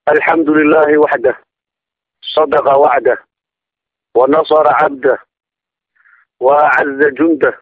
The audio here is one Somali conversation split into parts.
الحمد لله وحده صدق وعده ونصر عبده وأعز جنده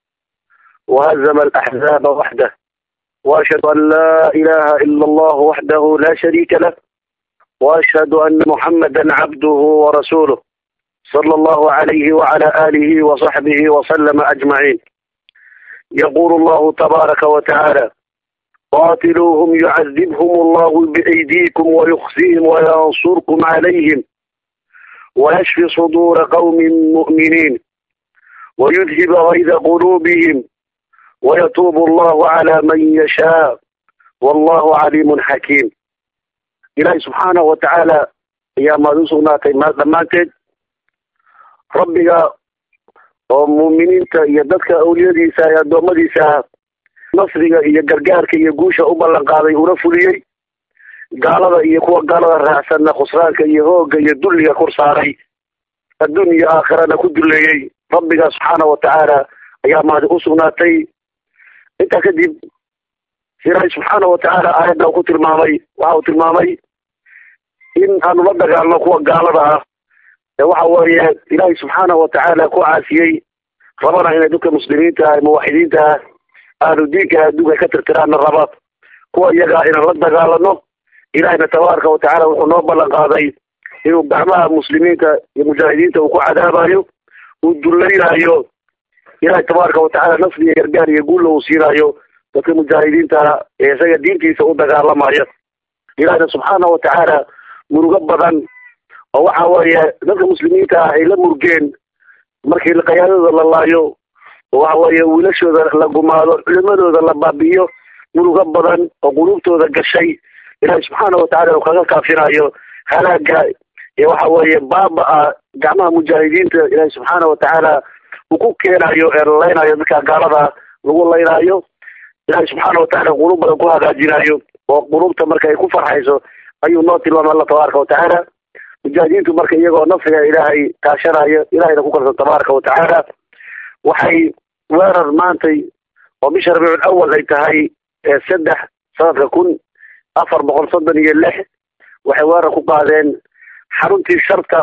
وهزم الأحزاب وحده وأشهد أن لا إله إلا الله وحده لا شريك له وأشهد أن محمدا عبده ورسوله صلى الله عليه وعلى آله وصحبه وسلم أجمعين يقول الله تبارك وتعالى قاتلوهم يعذبهم الله بأيديكم ويخزيهم وينصركم عليهم ويشفي صدور قوم مؤمنين ويذهب غيظ قلوبهم ويتوب الله على من يشاء والله عليم حكيم إلهي سبحانه وتعالى يا ما سugnaatay dhammaanteed rabbiga oo muuminiinta iyo dadka awliyadiisa ee addoommadiisa nasriga iyo gargaarka iyo guusha u ballan qaaday una fuliyey gaalada iyo kuwa gaalada raacsanna khusraanka iyo hoogga iyo dulliga kor saaray adduun iyo aakhirana ku duleeyey rabbiga subxaana watacaala ayaa mahadi u sugnaatay intaa kadib ilaahay subxaana watacaala aayadda uu ku tilmaamay waxa uu tilmaamay in aanu la dagaalno kuwa gaalada ah ee waxa weeye ilaahay subxaana watacaala ku caasiyey rabana inay dadka muslimiinta ah muwaxidiinta ah ahlu diinka adduunka ka tirtiraana raba kuwa iyagaa inaan la dagaalano ilahayna tabaaraka watacaala wuxuu noo ballan qaaday inuu gacmaha muslimiinta iyo mujaahidiinta uu ku cadaabayo uu dullaynaayo ilahay tabaaraka watacaala nasri iyo gargaar iyo guulla uu siinayo dadka mujaahidiinta ee isaga diintiisa u dagaalamaya ilahayna subxaana watacaala murugo badan oo waxa weeye dadka muslimiinta ah ay la murgeen markii qayaadadooda la laayo oo waxa weeye wiilashooda la gumaado culimadooda la baabi'iyo murugo badan oo quluubtooda gashay ilahay subxaana watacaala uu kaga kaafinayo halaaga iyo waxa weeye baaba-a gacmaha mujaahidiinta ilahay subxaana watacaala uu ku keenayo ee la laynayo dadka gaalada lagu laynaayo ilahay subxaana watacaala qulub badan ku hagaajinayo oo qulubta marka ay ku farxayso ayuu noo tilmaamay alla tabaaraka watacaala mujaahidiintu marka iyagoo nafsiga ilaahay kaashanayo ilahayna ku kalsan tabaaraka watacaala waxay weerar maantay oo bisha rabiicul awal ay tahay saddex sanadka kun afar boqol soddon iyo lix waxay weerar ku qaadeen xaruntii sharta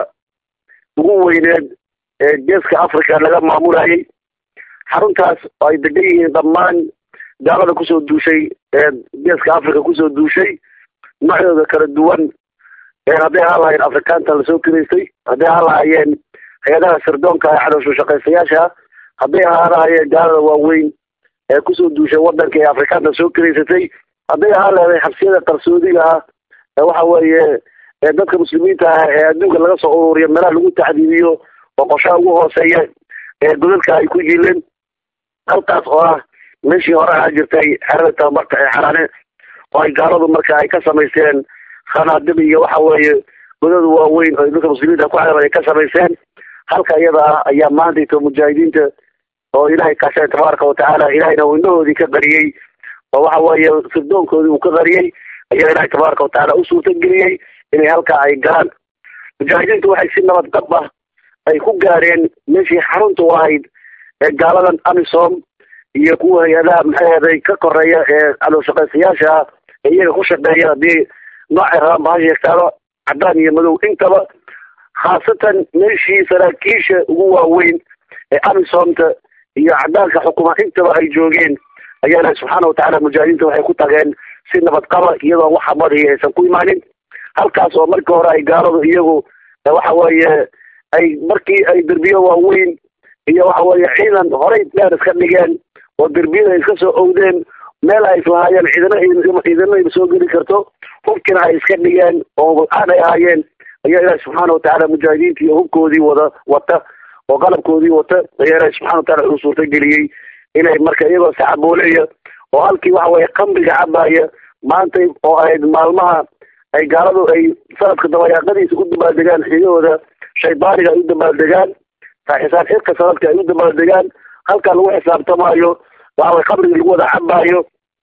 ugu weyneed ee geeska africa laga maamulayay xaruntaas oo ay degan yihiin dhammaan gaalada kusoo duushay ee geeska africa kusoo duushay noocyooda kala duwan hadday ahaan lahayen afrikaanta lasoo kiraystay hadday ahaan lahaayeen hay-adaha sirdoonka ee cadowsho shaqaystayaasha hadday ahaan lahaayeen gaalada waaweyn ee kusoo duushay wadanka ee afrikaanta soo kiraysatay hadday ahaan lahaday xabsiyada qarsoodiga ah ee waxa weeye ee dadka muslimiinta ah ee adduunka laga soo ururiyo meelaha lagu tacdiibiyo oo qoshaha ugu hooseeya ee godadka ay ku yiileen halkaas oo ah meeshii hore ahaa jirtay xerada tababarka ee xaraane oo ay gaaladu marka ay ka samaysteen khanaadib iyo waxa weeye godada waaweyn oo dadka muslimiinta ku xeeran ay ka samaysteen halka iyada ah ayaa maantayto mujaahidiinta oo ilaahay kaashay tabaaraka watacaala ilahayna uu indhahoodii ka qariyey oo waxa weeye sirdoonkoodii uu ka qariyey ayaa ilaahay tabaaraka watacaala u suurtageliyey inay halkaa ay galaan mujaahidiintu waxay si nabad qab ah ay ku gaareen meeshii xarunta u ahayd ee gaaladan amisom iyo kuwa hay-adaha maxaheeday ka koreeya ee cadow shaqaystayaasha ah ee iyaga ku shaqeeya haddii noocay rabaan ba ha sheegtaaba caddaan iyo madow intaba khaasatan meeshii saraakiisha ugu waaweyn ee amisomta iyo caddaanka xukuma intaba ay joogeen ayaa ilahi subxaana watacaala mujaahidiinta waxay ku tageen si nabad qaba iyadoo wax xabadii aysan ku imaanin halkaas oo markii hore ay gaaladu iyagu waxa weeye ay markii ay derbiyo waaweyn iyo waxa weeye ciidan horey dheer iska dhigeen oo derbiyada ay iska soo owdeen meel ay islahaayeen ciidana ciidana soo geli karto hubkina ay iska dhigeen oo aan ay ahaayeen ayaa ilaahi subxaana watacaala mujaahidiinta iyo hubkoodii wada wata oo qalabkoodii wata ayaa ilaahi subxana watacala wuxuu suurtageliyey inay marka iyagoo saxabooleya oo halkii waxa weeye kambiga cabaya maantay oo ahayd maalmaha ay gaaladu ay sanadka dabayaaqadiisa u dabaaldegaan xigahooda shaydaaniga ay u dabaaldegaan xisaab xidka sanadka ay u dabaaldegaan halkaa lagu xisaabtamaayo waxaway qabrigii lagu wada cabaayo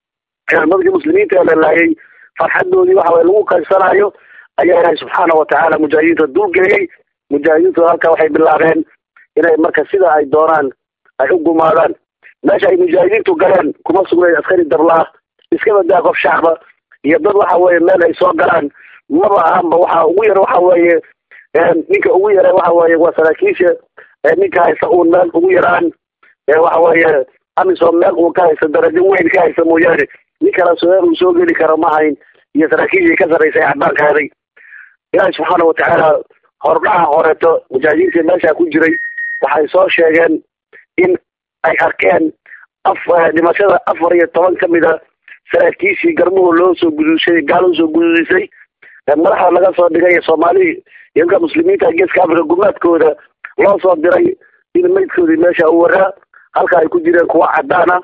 dadkii muslimiinta la laayay farxadoodii waxaway lagu qaybsanayo ayaa ilaahay subxaana watacaala mujaahidiinta dulgeeyey mujaahidiintu halkaa waxay bilaabeen inay marka sida ay doonaan ay u gumaadaan meesha ay mujaahidiintu galeen kuma sugnayn askari dablaah iska badaa qof shacba iyo dad waxa weeye meel ay soo galaan maba ahanba waxa ugu yar waxa weeye ninka ugu yara waxa weeye waa saraakiisha ninka haysa uun meel ugu yaraan waxa weeye amisom meel uun ka haysa darajo weyn ka haysa mooyaane nin kala soo uu soo geli karo ma hayn iyo saraakiishii ka sarraysay cadaankaaday ilaahi subxaana watacaala hordhaha horeeto mujaahidiintii meesha ku jiray waxay soo sheegeen in ay arkeen af dhimashada afar iyo toban ka mida saraakiishii garmuhu loo soo gudushay gaalo usoo gududisay madaxa laga soo dhigay soomaali iyanka muslimiinta geeska africa gumaadkooda loo soo diray in maydkoodii meesha u waraa halka ay ku jireen kuwa cadaana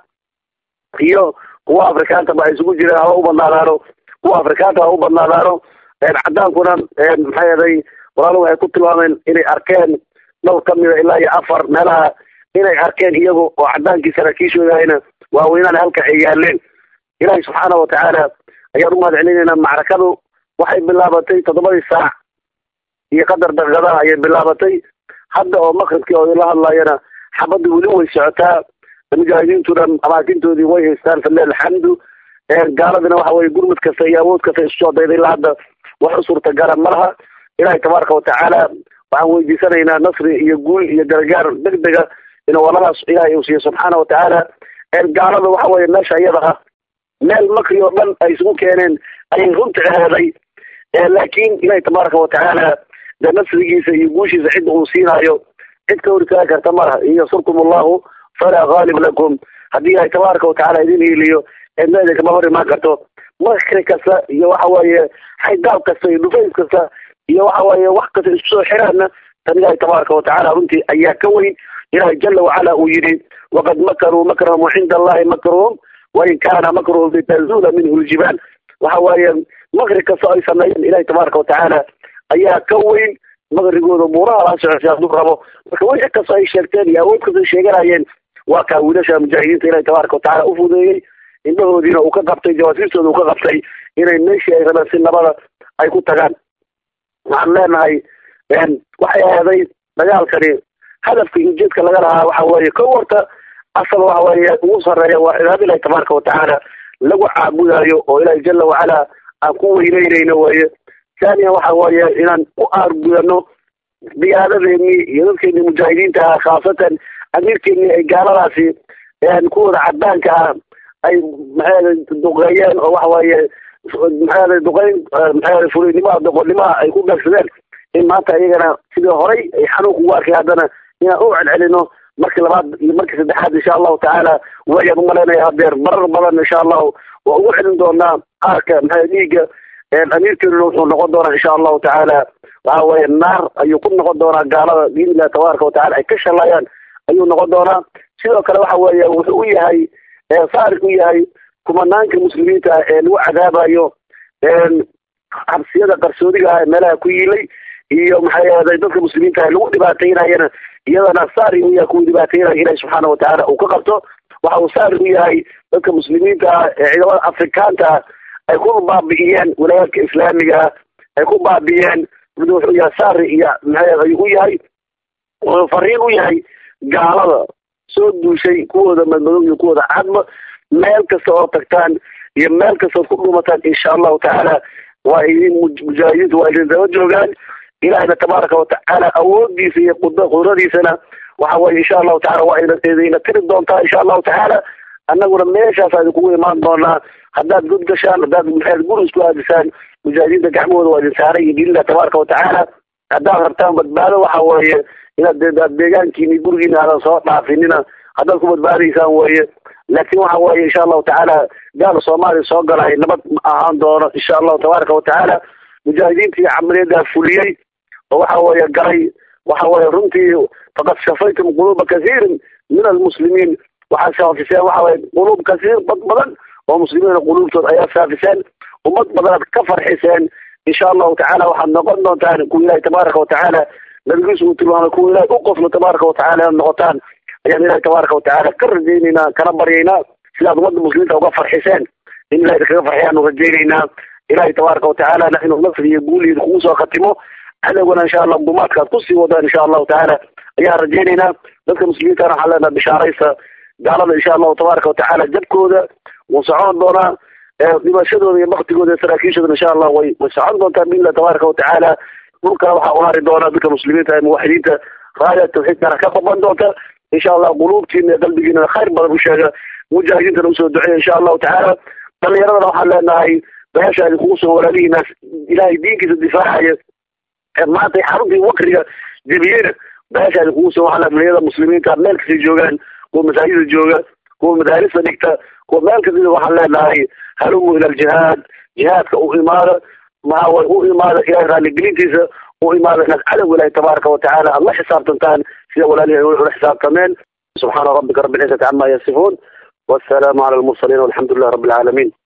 iyo kuwa afrikaantaba ay isugu jireen haba u badnaadaano kuwa afrikaanta ha u badnaadaano cadaankuna maxay eday walaalo waxay ku tilmaameen inay arkeen dhowr ka mida ilaa iyo afar meelaha inay arkeen iyagu oo cadaankii saraakiishoodahayna waaweynaan halka ay yaaleen ilaahay subxaana watacaala ayaan umahad celinaynaa macrakadu waxay bilaabatay toddobadii saac iyo qadar daqiiqadaha ayay bilaabatay hadda oo maqribkii oo la hadlayana xabadda weli way socotaa mujaahidiintuna amaakintoodii way haystaan falilah alxamdu gaaladina waxa weye gurmud kasta iyo awood kasta isu soo dayday ilaa hadda wax u suurtagala malaha ilaahay tabaaraka watacaala waxaan weydiisanaynaa nasri iyo guul iyo gargaar deg dega inuu waladaas ilaahay uu siiyo subxaana watacaala gaalada waxa weye meesha iyada ah meel makri oo dhan ay isugu keeneen ayay runta aheeday laakiin ilaahay tabaaraka watacaala de nasrigiisa iyo guushiisa cidda uu siinaayo cid ka hortaagi karta malaha in yansurkum allahu falaa gaalib lakum haddii ilaahay tabaaraka watacaala idin hiiliyo eedna kama hor imaan karto makri kasta iyo waxa weeye xaydaab kasta iyo dhufays kasta iyo waxa weeye wax kasta isku soo xiraana tan ilaahay tabaaraka watacaala runtii ayaa ka weyn ilaahay jala wacala uu yidhi waqad makaruu makrahum cinda allahi makruhum wain kaana makruhum litazuula minhu ljibaal waxa weeye makri kasta ay sameeyeen ilahay tabaaraka watacaala ayaa ka weyn makrigooda buuraha la socosay hadduu rabo marka wixii kasta ay sheegteen iyo awood kasta ay sheeganayeen waa kaa wiilasha mujaahidiinta ilahay tabaaraka watacaala u fudeeyey indhahoodiina uu ka qabtay jawaasiistooda uu ka qabtay inay meeshii ay rabeen si nabada ay ku tagaan waxaan leenahay waxay ahaday dagaalkani hadafka iyo ujeedka laga lahaa waxa weeye ko warta asal waxa weeye ugu sarreeya waa cibaado ilahi tabaaraka watacaala lagu caabudayo oo ilaahi jala wacala aan ku weyneynayno weeye thaniya waxa weeye inaan u aargudano diyaadadeennii iyo dadkeennii mujaahidiinta ah khaasatan amiirkeennii ay gaaladaasi kuwooda cadaanka ah ay maxay duqeeyeen oo waxa weeye maxay duqeyn maxay fulinnimaha doqonnimaha ay ku beegsadeen in maanta iyagana sidii horay ay xanuunka ugu arkay haddana inaan u celcelino markii labaad iyo markii saddexaad insha allahu tacaala wayaan umalaynaya hadeer barar badan insha allahu waa ugu celin doonaa qaarka maxay dhiigga amiirkeeduna wuxuu noqon doonaa insha allahu tacaala waxa weeye naar ayuu ku noqon doonaa gaalada biidnillahi tabaaraka watacala ay ka shalayaan ayuu noqon doonaa sidoo kale waxa weeye wuxuu u yahay saarik u yahay kumanaanka muslimiinta ah ee lagu cadaabayo xabsiyada qarsoodiga ah ee meelaha ku yiilay iyo maxay ahday dadka muslimiinta ah lagu dhibaataynayana iyadana saari u yahay kuwa dhibaataynaya ilahi subxaana watacaala uu ka qabto waxa uu saari u yahay dadka muslimiinta ah ee ciidamada afrikaanta ah ay ku baabi'iyeen walaayaadka islaamiga ah ay ku baabi'iyeen wuxuu yahay saari iyo maxay ayuu u yahay wuxuu fariin u yahay gaalada soo duushay kuwooda madmadow iyo kuwooda cadma meel kasta oo tagtaan iyo meel kastaod ku dhumataan insha allahu tacaala waa idin mujaahidiintu waa idin daba joogaan ilahina tabaaraka watacaala awoodiisa iyo qudradiisana waxa weye insha allahu tacala waa idina tiri doontaa insha allahu tacaala annaguna meeshaas idinkugu imaan doonaa haddaad god gashaan haddaad maxaad guri isku aadisaan mujaahidiinta gacmahooda waa idin saaray iyo biillah tabaaraka watacaala haddaad rabtaan badbaado waxa weeye inaad deegaankiini gurigiina aadan soo dhaafinina haddaad ku badbaadaysaan weeye laakiin waxa weeye insha allahu tacaala gaal soomaaliya soo galay nabad ma ahaan doono insha allahu tabaaraka watacaala mujaahidiintii camaliyaddaa fuliyey oo waxa weeye galay waxa weeye runtii faqad shafaytum quluuba kathiirin min almuslimiin waxaad saafiseen waxa weye quluub kasiir dad badan oo muslimiina quluubtood ayaa saafiseen ummad badanaad ka farxiseen insha allahu tacaala waxaad noqon doontaan kuwa ilahi tabaaraka watacaala nabigiisu uu tilmaamay kuwa ilahi u qoflo tabaaraka watacaala inaad noqotaan ayaan ilahi tabaaraka watacaala ka rajaynaynaa kana baryaynaa sidaad ummadda muslimiinta uga farxiseen in ilahi kaga farxiyaanu rajaynaynaa ilahi tabaaraka watacaalana inuu nasri iyo guuliid kugu soo khatimo cadowgana insha allah gumaadkaad kusii wadaan insha allahu tacaala ayaan rajaynaynaa dadka muslimiintana waxaan leenaha bishaaraysa gaalada insha allahu tabaaraka watacaala jabkooda wuu socon doonaa dhimashadooda iyo baktigooda iyo saraakiishooda insha allah way way socon doontaa biillah tabaaraka watacaala dhulkana waxaa u hari doona dadka muslimiinta ee muwaxidiinta raaya tawxiidkana ka baban doonta insha allah quluubtiina iyo qalbigiina khayr badan u sheega mujaahidiintana usoo duceeya insha allahu tacaala dhalinyaradana waxaan leenahay beesha idinkugu soo walaalihiinaas ilaahay diinkiisa difaacaya ee maanta xaruntii wakriga jebiyeyna beesha idinkugu soo waxaa dhalinyarada muslimiinta meel kastay joogaan kuwa masaajida jooga kuwa madaarista dhigta kuwa meel kasta waxaan leenahay halumu ila aljihaad jihaadka u imaada maxaa u imaada ilahay raaligelintiisa u imaada inaad cadow ilahi tabaaraka watacaala aad la xisaabtantaan sida walaalihi ay ula xisaabtameen subxaana rabbika rabbi alcizati cama yasifuun والسلام على المرسلين والحمد لله رب العالمين